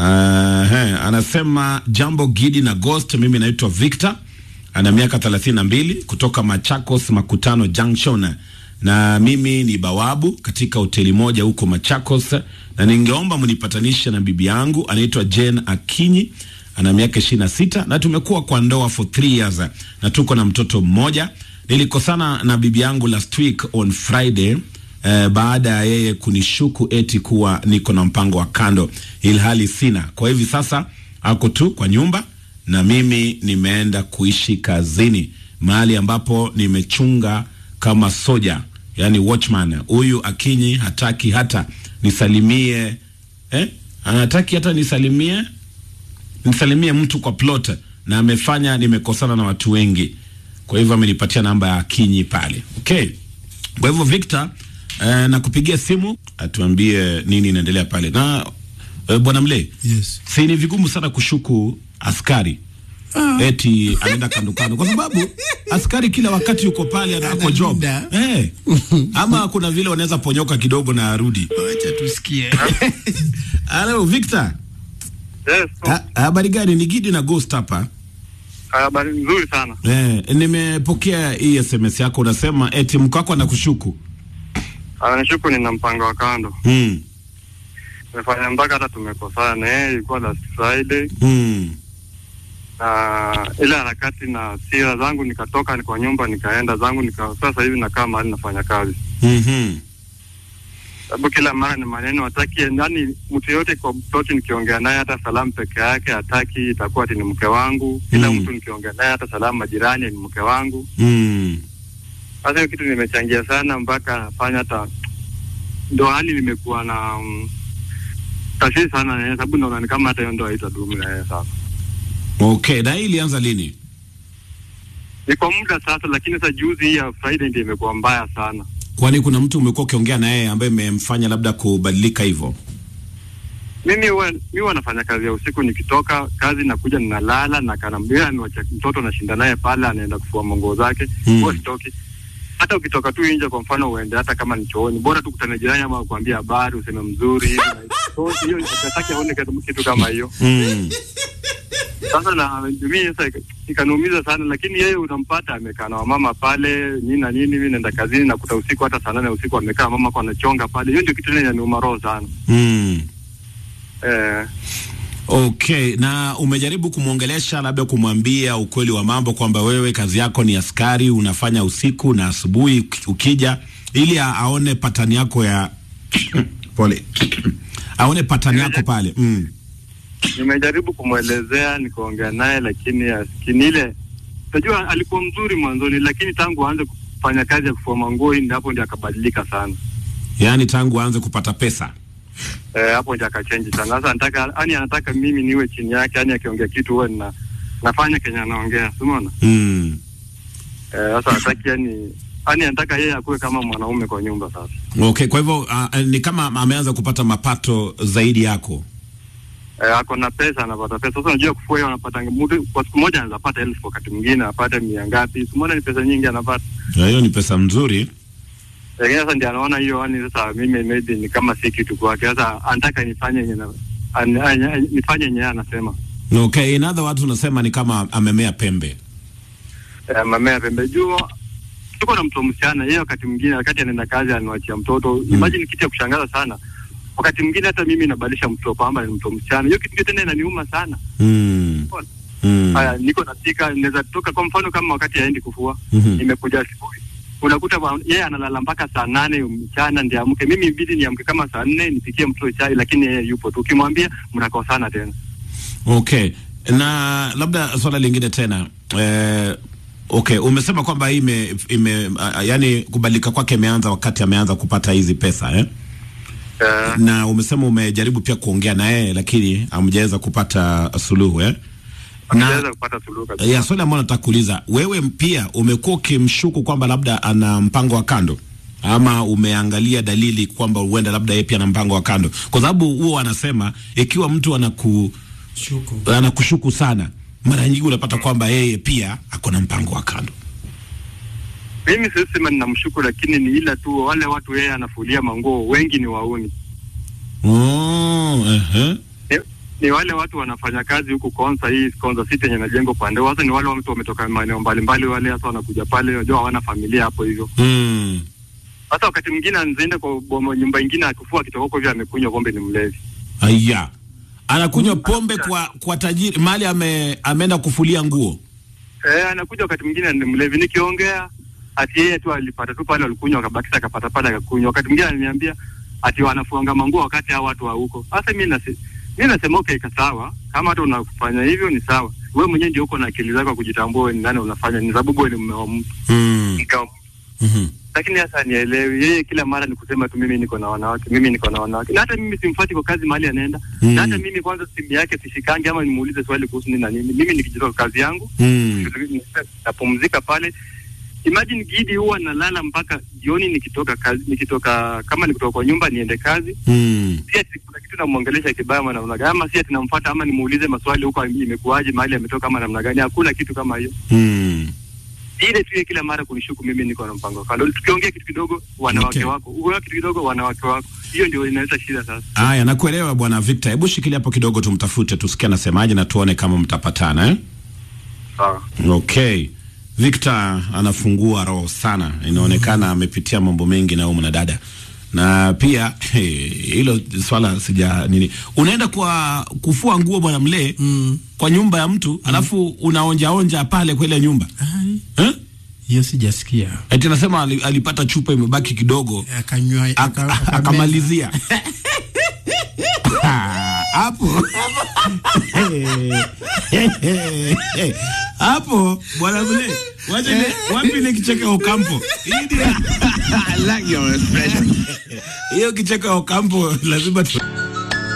he, anasema jambo Gidi na Ghost. Mimi naitwa Victor, ana miaka thelathini na mbili kutoka Machakos Makutano Junction, na mimi ni bawabu katika hoteli moja huko Machakos, na ningeomba mnipatanishe na bibi yangu anaitwa Jane Akinyi, ana miaka ishirini na sita na tumekuwa kwa ndoa for three years na tuko na mtoto mmoja. Nilikosana na bibi yangu last week on Friday eh, baada ya yeye kunishuku eti kuwa niko na mpango wa kando, ilhali sina. Kwa hivi sasa ako tu kwa nyumba na mimi nimeenda kuishi kazini mahali ambapo nimechunga kama soja, yani watchman. Huyu Akinyi hataki hata nisalimie eh? Anataki hata nisalimie nisalimie mtu kwa plot, na amefanya nimekosana na watu wengi. Kwa hivyo amenipatia namba ya Akinyi pale. Okay, kwa hivyo Victor eh, na kupigia simu atuambie nini inaendelea pale na eh, bwana Mle, Yes. si ni vigumu sana kushuku askari eti anaenda kando kando, kwa sababu askari kila wakati yuko pale ana- ako job Analinda. eh, ama kuna vile wanaweza ponyoka kidogo na arudi. Wacha tusikie. Hello Victor, Yes, Ha- habari gani? Ni Gidi na Ghost hapa. habari nzuri sana. Eh, nimepokea hii SMS yako, unasema eti mko wako anakushuku. Anashuku nina mpango wa kando. Mm. Nimefanya mpaka hata tumekosana na yeye, ilikuwa last Friday Mm. na ile harakati na sira zangu, nikatoka ni kwa nyumba nikaenda zangu nika, sasa hivi nakaa mahali nafanya kazi, Mhm. sababu kila mara ni maneno hataki, yani mtu yote kwa mtoto nikiongea naye hata salamu peke yake hataki, itakuwa ati ni mke wangu. Kila Mm. mtu nikiongea naye hata salamu majirani ni mke wangu. Mm. Sasa hiyo kitu nimechangia sana mpaka nafanya hata ndo hali nimekuwa na um, tashwishi sana na yeye, sababu naona ni kama hata hiyo ndo haitadumu na yeye sasa. Okay, na hii ilianza lini? Ni kwa muda sasa, lakini sasa juzi hii ya Friday ndio imekuwa mbaya sana. Kwani kuna mtu umekuwa ukiongea na yeye ambaye imemfanya labda kubadilika hivyo? Mimi huwa mimi huwa nafanya kazi ya usiku, nikitoka kazi nakuja ninalala na kanambia niwacha mtoto nashinda naye pale, anaenda kufua manguo zake Mm. huwa sitoki. Hata ukitoka tu nje, kwa mfano uende hata kama ni chooni, bora tu kutana jirani ama kuambia habari, useme mzuri hivi na hivi. So, hiyo nataka aone kitu- kitu kama hiyo. Mm. Sasa na mimi sasa ika- ikaniumiza sana, lakini yeye utampata amekaa na wamama pale nini na nini. Mimi naenda kazini nakuta usiku hata saa nane usiku amekaa mama kwa anachonga pale. Hiyo ndio kitu yenye inaniuma roho sana Mm. eh. Okay, na umejaribu kumwongelesha labda kumwambia ukweli wa mambo kwamba wewe kazi yako ni askari, unafanya usiku na asubuhi uki- ukija, ili a- aone patani yako ya pole, aone patani yako pale mm. Nimejaribu kumwelezea nikaongea naye, lakini asikini ile. Unajua alikuwa mzuri mwanzoni, lakini tangu aanze kufanya kazi ya kufua manguo, hii ndio hapo ndio akabadilika sana. Yaani tangu aanze kupata pesa Eh, hapo ndio akachange sana. Sasa anataka yani, anataka mimi niwe chini yake, yani akiongea kitu huwa na nafanya kenye anaongea, si umeona? mm. Eh, sasa hataki yani, yani anataka yeye akuwe kama mwanaume kwa nyumba sasa. Okay, kwa hivyo uh, ni kama ameanza kupata mapato zaidi yako. Eh, ako na pesa, anapata pesa. Sasa unajua kufua hiyo anapata mtu kwa siku moja anaweza pata elfu, wakati mwingine apate mia ngapi. Simona ni pesa nyingi anapata. Na hiyo ni pesa mzuri. Lakini sasa ndio anaona hiyo yani, sasa mimi maybe ni kama si kitu kwake. Sasa anataka nifanye yenye na an, an, an, nifanye yenye yeye anasema. Okay, in other words unasema ni kama amemea pembe. Eh, mamea pembe juu tuko na mtoto msichana, yeye wakati mwingine wakati anaenda kazi anawachia mtoto. Mm. Imagine kitu ya kushangaza sana. Wakati mwingine hata mimi nabadilisha mtoto kwamba ni mtoto msichana. Hiyo kitu tena inaniuma sana. Mm. Mm. Haya, niko napika, naweza toka kwa mfano kama wakati aendi kufua, Mhm. nimekuja asubuhi, unakuta wa- yeye analala mpaka saa nane mchana ndio amke. Mimi ibidi niamke kama saa nne nipikie mtoto chai, lakini yeye yupo tu. Ukimwambia mnakosana tena. Okay, na labda swala lingine tena eh, okay, umesema kwamba hii ime, ime uh, yani kubadilika kwake imeanza wakati ameanza kupata hizi pesa eh? Eh, Na umesema umejaribu pia kuongea na yeye lakini hamjaweza kupata suluhu eh? hatujaweza kupata suluhu kabisa. ya swali ambalo nataka kuuliza wewe, pia umekuwa ukimshuku kwamba labda ana mpango wa kando ama umeangalia dalili kwamba huenda labda yeye pia ana mpango wa kando, kwa sababu huo anasema ikiwa mtu anaku Shuku. anakushuku sana, mara nyingi unapata kwamba yeye pia ako na mpango wa kando. Mimi siwezi sema ninamshuku, lakini ni ila tu wale watu yeye anafulia manguo wengi ni wauni. Oh, ehe. Ni, ni wale watu wanafanya kazi huku Konza, hii Konza City yenye najengwa pande. Sasa ni wale watu wametoka maeneo mbalimbali, wale hasa wanakuja pale, unajua hawana familia hapo hivyo. Mm. Hata wakati mwingine anaenda kwa bomo nyumba ingine akifua akitoka huko hivyo amekunywa pombe, ni mlevi. Aya. Anakunywa pombe kwa kwa tajiri mali ame ameenda kufulia nguo. Eh, anakuja wakati mwingine ni mlevi. Nikiongea ati yeye tu alipata tu pale, alikunywa akabakisha, akapata pale akakunywa. Wakati mwingine ananiambia ati wanafuanga manguo wakati hao watu wa huko. Sasa mimi nasi mimi nasema okay, sawa, kama hata unafanya hivyo ni sawa. Wewe mwenyewe ndio uko na akili zako kujitambua wewe ni nani unafanya, ni sababu wewe ni mume wa mtu Mm. mke wa mtu. Mhm. Lakini sasa nielewi, yeye kila mara ni kusema tu mimi niko na wanawake, mimi niko na wanawake, na hata mimi simfuati kwa kazi mahali anaenda Mm. na hata mimi kwanza simu yake sishikangi, ama nimuulize swali kuhusu nini na nini. Mimi nikijitoka kazi yangu Mm. napumzika pale. Imagine Gidi huwa nalala mpaka jioni nikitoka kazi, nikitoka kama nikitoka kwa nyumba niende kazi, Mm. si ati kuna kitu namwongelesha kibaya ama namna gani, ama si ati namfuata ama nimuulize maswali huko imekuwaje, mahali ametoka ama namna gani. Hakuna kitu kama hiyo. Mm. Ile tu yeye kila mara kunishuku mimi niko na mpango wa kando. Tukiongea kitu kidogo wanawake Okay. wako, ukiongea kitu kidogo wanawake wako, hiyo ndio inaleta shida sasa. Aya, nakuelewa bwana Victor. Hebu shikilia hapo kidogo tumtafute tusikie anasemaje na tuone kama mtapatana eh? Sawa. Okay. Victor anafungua roho sana, inaonekana amepitia mambo mengi na huyu mwanadada, na pia hey, hilo swala sija nini, unaenda kwa kufua nguo bwana mlee Mm. kwa nyumba ya mtu alafu unaonja onja pale kwa ile nyumba Ai, eh? hiyo sijasikia. Eti nasema ali- alipata chupa imebaki kidogo Akanywa Ak- aka- akameza. akamalizia hapo hapo bwana mle wacha ni wapi ile kicheko ya Okampo Hii ndio- I like your expression. hiyo kicheko ya Okampo lazima tu